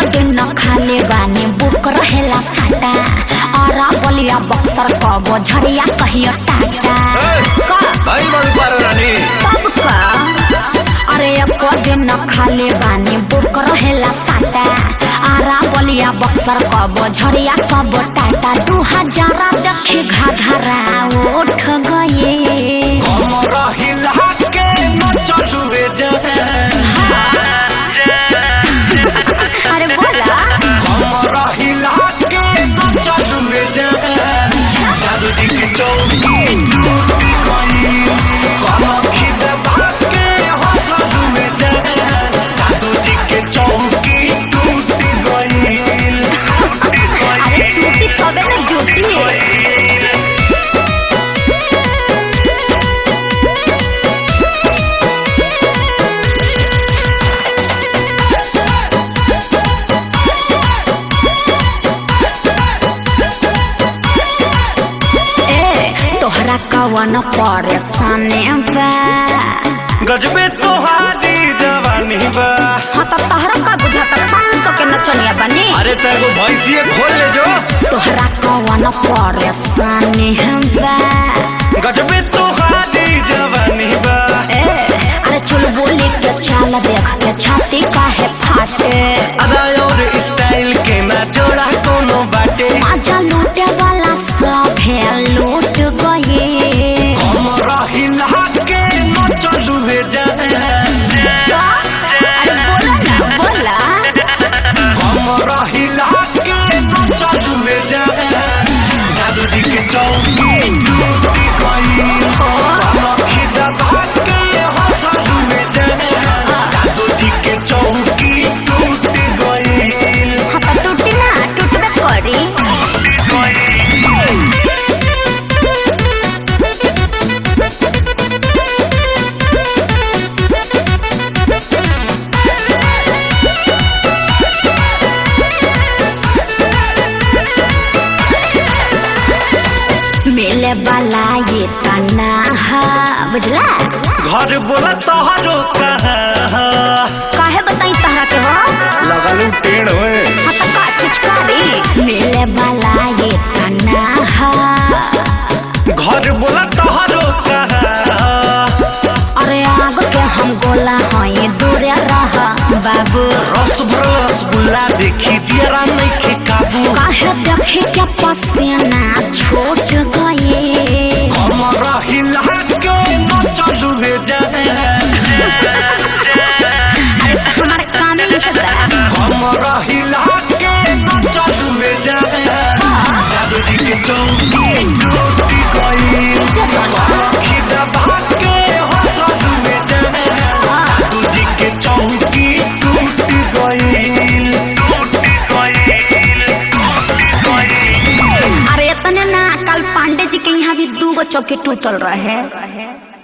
दिन खाले बानी बुक रहेला साटा अरा बलिया बक्सर कबो झड़िया कहियो टाटा का भाई मन पर रानी तब का अरे एको दिन खाले बानी बुक रहेला साटा आरा बलिया बक्सर कबो झड़िया कबो टाटा दू हजारा देखी घाघरा उठ गए कमर हिला के न चलुए जान अरे बोला कमर हिला के न चलुए जान जादू जी की चौकी टूट गई कमर खिदबा के हंसलुए जान जादू जी के चौकी टूट गई अरे टूटी तबे न जुटी ए तोहरा कवन परेशानी बा गजबे तोहारी जवानी बा हाँ तो तोहरा का बुझाता पाँच सौ के नचनिया बनी अरे तेरे भैंसिए खोल ले जो तोहरा कवन परेशानी बा गजबे तोहारी जवानी बा ए अरे चुल बोली के चाल देख के छाती काहे फाटे अदा और स्टाइल के ना जोड़ा कोनो बाटे माजा लूटे वाला सब है लूट गए कमर हिला के न चलू हे जान अरे बोला ना बोला कमर हिला के न चलू हे जान जादू जी के चौकी टूट गई कमर खिदबा के हंसलू हे जान जादू जी के चौकी टूट गई हाँ तो टूटी ना टूटबे करी मिले वाला ये तना है बुझला घर बोला तोहरो कहाँ काहे बताई तहरा के हो लगलू टेढ़ हुए हाँ तो का चिचकारी मिले वाला ये तना है घर बोला तोहरो कहाँ अरे आग के हम गोला हई दूरे रह बाबू रस भरल रसगुल्ला देखी जियरा नहीं के काबू काहे देखे के पसीना छूट गए कमर हिला के न चलू हे जान हमारे काम ही है बड़ा। कमर हिला के न चलू हे जान जादू जी के चौकी टूट गई कमर खिदबा के हंसलू हे जान जादू जी के चौकी टूट गई टूट गई अरे इतने ना कल पांडे जी के यहाँ भी दू गो चौकी टूटल रहे